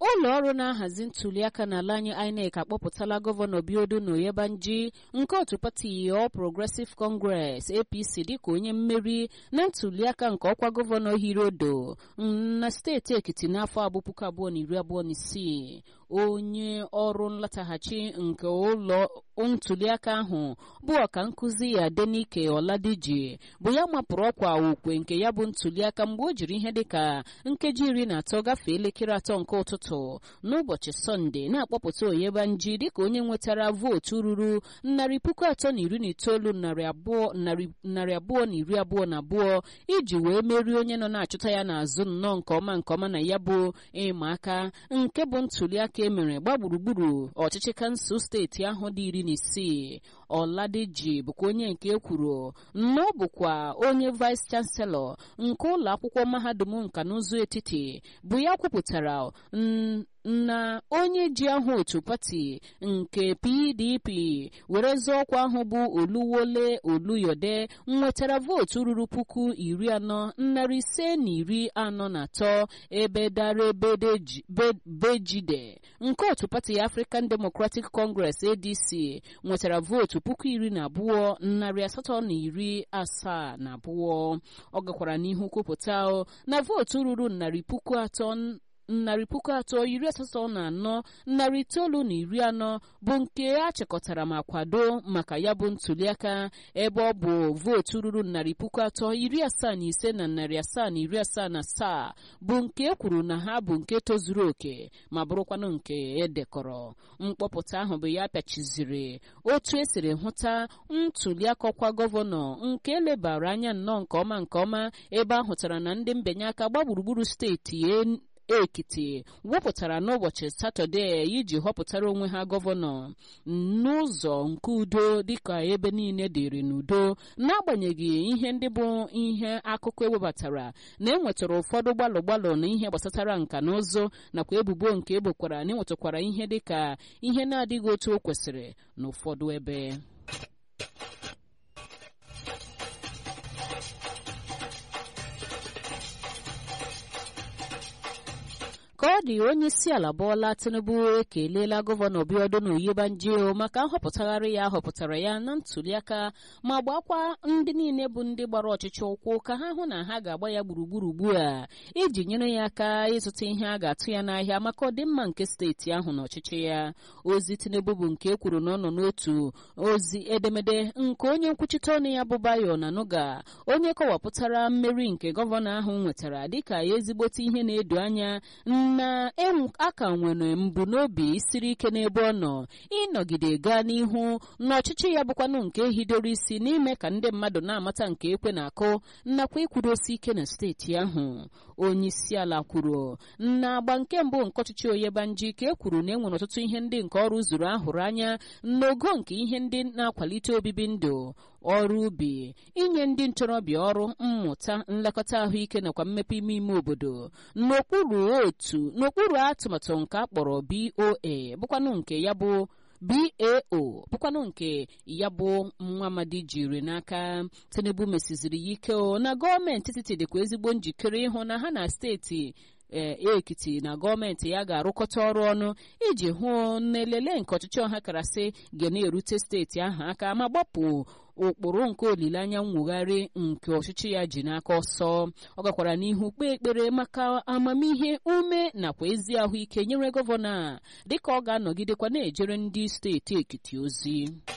ụlọ ọrụ na-ahazi ntụliaka n'ala anyị INEC akpọpụtala gọvanọ Biodo Oyebanji nke otu pati All Progressive Congress APC dịka onye mmeri na ntụliaka nke ọkwa gọvanọ Hirodo na steeti Ekiti n'afọ abụ puku abụọ na iri abụọ na isii onye ọrụ nlataghachi nke ụlọ ntụliaka ahụ bụ ọka nkụzi ya Denike Ọladiji bụ ya mapụrụ ọkwa okwe nke ya bụ ntụliaka mgbe o jiri ihe dịka nkeji iri na atọ gafee elekere atọ nke ụtụtụ n'ụbọchị sọnde na-akpọpụta Oyebanji dịka onye nwetara vootu ruru narị puku atọ na iri na itoolu narị abụọ narị abụọ na iri abụọ na abụọ iji wee merie onye nọ na-achụta ya n'azụ nnọọ nke ọma nke ọma na ya bụ ịma aka nke bụ ntụliaka emere gba gburugburu ọchịchị kansụl steeti ahụ dị iri na isii Ọladiji bụkwa onye nke ekwuru na ọ bụkwa onye vice chancellor nke ụlọ akwụkwọ mahadum nka na ụzụ etiti bụ ya kwupụtara na onye ji aha otu pati nke PDP were zọọ ọkwa ahụ bụ Oluwole Oluyode nwetara vootu ruru puku iri anọ narị ise na iri anọ na atọ ebe dara Bejide nke otu pati African Democratic Congress ADC nwetara vootu puku iri na abụọ narị asatọ na iri asaa na abụọ ọ gakwara n'ihu kwupụta na vootu ruru narị puku atọ narị puku atọ iri asatọ na anọ narị itoolu na iri anọ bụ nke a chịkọtara ma kwado maka ya bụ ntụliaka ebe ọ bụ vootu ruru narị puku atọ iri asaa na ise na narị asaa na iri asaa na asaa bụ nke e kwuru na ha bụ nke tozuru oke ma bụrụkwanụ nke edekọrọ mkpọpụta ahụ bụ ya pịachiziri otu esiri hụta ntụliaka ọkwa gọvanọ nke elebara anya nnọọ nke ọma nke ọma ebe a hụtara na ndị mbinye aka gba gburugburu steeti ekiti wepụtara n'ụbọchị satọde iji họpụtara onwe ha gọvanọ n'ụzọ nke udo dịka ebe niile dịrị n'udo n'agbanyeghị ihe ndị bụ ihe akụkọ ewebatara na enwetara ụfọdụ gbalụ gbalụ na ihe gbasatara nka na ụzụ nakwa ebubo nke egbokwara na enwetakwara ihe dịka ihe na-adịghị otu o kwesịrị n'ụfọdụ ebe ka ọ dị onye isi ala Bọla Tinubu ekelela gọvanọ Biodo Oyebanji maka nhọpụtagharị ya họpụtara ya na ntụliaka ma gbakwa ndị niile bụ ndị gbara ọchịchị ụkwụ ka ha hụ na ha ga-agba ya gburugburu ugbu a iji nyere ya aka ịzụta ihe a ga-atụ ya n'ahịa maka ọdịmma nke steeti ahụ na ọchịchị ya ozi Tinubu bụ nke ekwuru na ọ nọ n'otu ozi edemede nke onye nkwuchite ọnụ ya bụ Bayo na Nuga onye kọwapụtara mmeri nke gọvanọ ahụ nwetara dịka ezigbote ihe na-edo anya na aka nwere mbunobi siri ike n'ebe ọ nọ ịnọgide gaa n'ihu n'ọchịchị ya bụkwanụ nke hidoro isi n'ime ka ndị mmadụ na-amata nke ekwe na-akụ nakwa ikwudosi ike na steeti ahụ onye isi ala kwuru na agba nke mbụ nke ọchịchị Oyebanji ka e kwuru na enwere ọtụtụ ihe ndị nke ọrụ zuru ahụrụ anya n'ogo nke ihe ndị na-akwalite obibi ndụ ọrụ ubi inye ndị ntorobịa ọrụ mmụta nlekọta ahụike nakwa mmepe ime ime obodo n'okpuru otu n'okpuru atụmatụ nke a kpọrọ BOA bụkwanụ nke ya bụ BAO bụkwanụ nke ya bụ nwa amadi jiri n'aka Tinubu mesiziri ya ike na gọọmenti etiti dịkwa ezigbo njikere ịhụ na ha na steeti ekiti na gọọmenti ya ga-arụkọta ọrụ ọnụ iji hụ na elele nke ọchịchị ọha karasị ga na-erute steeti ahụ aka ma gbapụ ụkpụrụ nke olileanya mwugharị nke ọchịchị ya ji n'aka ọsọ ọ gakwara n'ihu kpee ekpere maka amamihe ume nakwa ezi ahụike nyere gọvanọ a dịka ọ ga-anọgidekwa na-ejere ndị steeti ekiti ozi